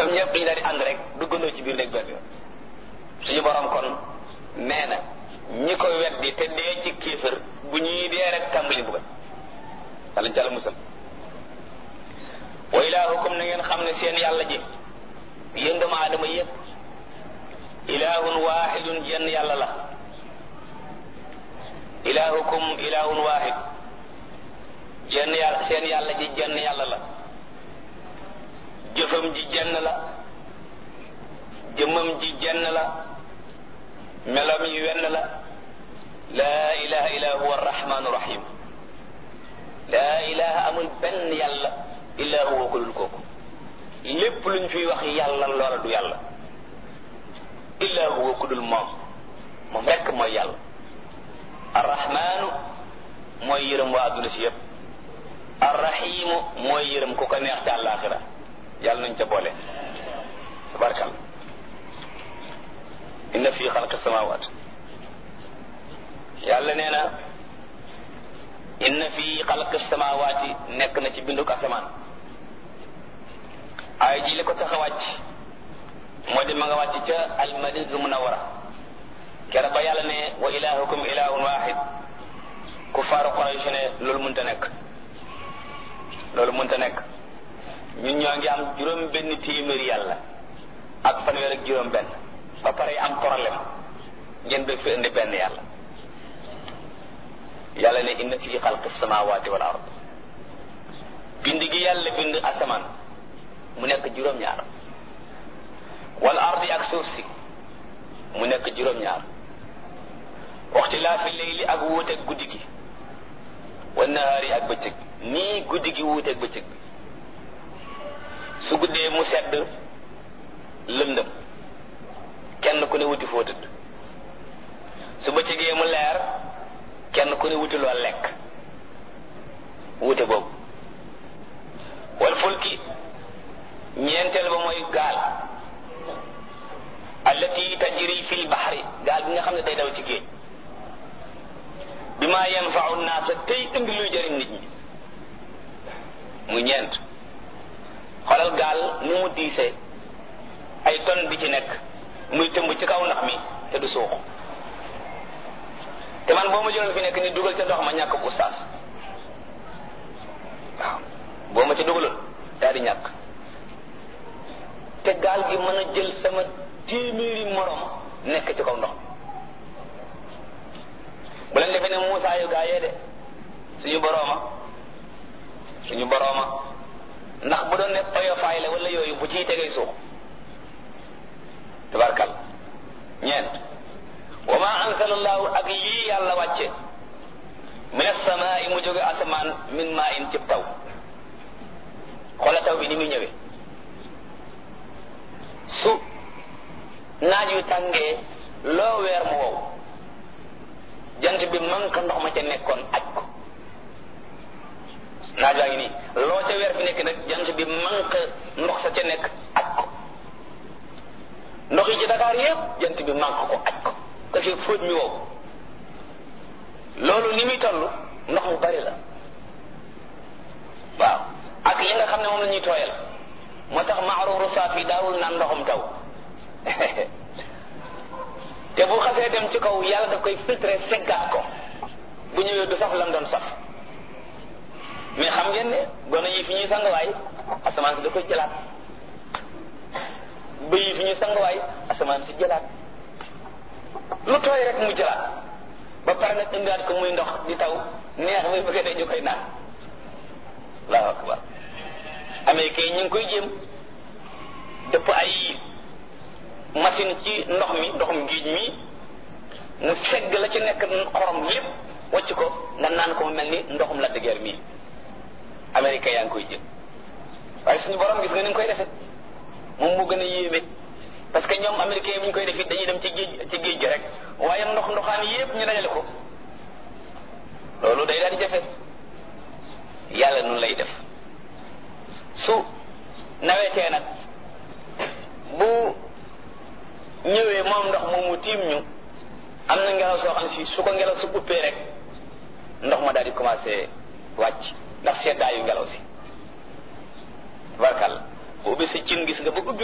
ñoom ñëpp dañu daal di ànd rek duggandoo ci biir néeg benn yoon suñu borom kon nee na ñi ko weddi te dee ci kéefër bu ñuy dee rek tàmbali buggal yàlla ñu jàll musal wa ilaahukum na ngeen xam ne seen yàlla ji yéen doomu aadama yépp ilaahun waahidun jenn yàlla la ilaahukum ilaahun waahid jenn yàlla seen yàlla ji jenn yàlla la jëfam ji jenn la jëmmam ji jenn la melam yi wenn la laa ilaha illa huwa arrahmanu rahim laa ilaha amul benn yàlla illa huwa ko dul kooku lépp luñ fiy wax yàlla loola du yàlla illa huwa ku dul moom moom rekk mooy yàlla arrahmanu mooy yërëm waa adduna si yépp arrahimu mooy yërëm ku ko neex ci àllaaxira yàlla nañ ca boole tabarkal inna fi xalqi samawat yàlla nee na inna fi xalqi samawati nekk na ci binduk asamaan ay ji li ko tax a wàcc moo di ma nga wàcc ca almadinatul munawara kere ba yàlla ne wa ilahukum ilahun wahid ku faaru Quraysh ne loolu mënta nekk loolu mënta nekk ñun ñoo ngi am juróom benn téeméeri yàlla ak fanweer ak juróom benn ba pare am problème ngeen bëgg fi indi benn yàlla yàlla ne inna fi xalqi samawati wal ard bind gi yàlla bind asamaan mu nekk juróom-ñaar wal ardi ak suuf si mu nekk juróom-ñaar waxtilaafi leyli ak wuuteeg guddi gi wa nahaari ak bëccëg nii guddi gi wuuteeg bëccëg bi su guddee mu sedd lëndëm kenn ku ne wuti foo tëdd su bëccëgee mu leer kenn ku ne wuti loo lekk wute boobu wal fulki ñeenteel ba mooy gaal allati tajri fil bahri gaal bi nga xam ne day daw ci géej bi ma yanfau naasa tey indi luy jëriñ nit ñi muy ñeent xoolal gaal nu mu diisee ay ton bi ci nekk muy tëmb ci kaw ndax mi te du suux te man boo ma jëloon fi nekk ni dugal ca ndox ma ñàkk bu ustaas waaw boo ma ci dugaloon daal di ñàkk te gaal gi mën a jël sama téeméeri morom nekk ci kaw ndox bu leen defee ne Muusaa yu gaa yee de suñu borooma suñu borooma ndax bu doon ne oyofaay la wala yooyu bu ciy tegee suux tabarkal ñeent wa ma ansalallahu ak lii yàlla wàcce min asamaai mu jóge asamaan min maa in cib taw xoola taw bi ni muy ñëwee su naaj yu tàngee loo weer mu wow jant bi manque ndox ma ca nekkoon aj ko naaj waa ngi nii loo ca weer fi nekk nag jant bi manque ndox sa ca nekk aj ko ndox yi ci Dakar yépp jant bi manque ko aj ko ko fi fóot mi wow loolu ni muy toll ndox mu bari la waaw ak li nga xam ne moom la ñuy tooyal moo tax maaruuru saaf yi daawul naan ndoxum taw te bu xasee dem ci kaw yàlla daf koy filtré seggaat ko bu ñëwee du saf lam doon saf mais xam ngeen ne gone yi fi ñuy sanguwaay asamaan si da koy jëlaat bëy yi fi ñuy sanguwaay asamaan si jëlaat lu tooy rek mu jëlaat ba pare nag indiwaat ko muy ndox di taw neex muy bëgg dee ñu koy naan allahu akbar américain ñu ngi koy jéem dëpp ay machine ci ndox mi ndoxum géej mi mu segg la ci nekk xorom lépp wàcc ko nga naan ko mu mel ni ndoxum la dëgër mii américain yaa ngi koy jéem waaye suñu borom gis nga ni nga koy defee moom moo gën a yéeme parce que ñoom américain bi ñu koy def it dañuy dem ci géej ci géej gi rek waaye ndox ndoxaan yépp ñu dajale ko loolu day daal di jafe yàlla nun lay def su nawetee nag bu ñëwee moom ndox moomu tiim ñu am na ngelaw soo xam si su ko ngelaw su uppee rek ndox ma daal di commencé wàcc ndax seddaayu ngelaw si tabarkal bu ubbi si cin gis nga ba ubbi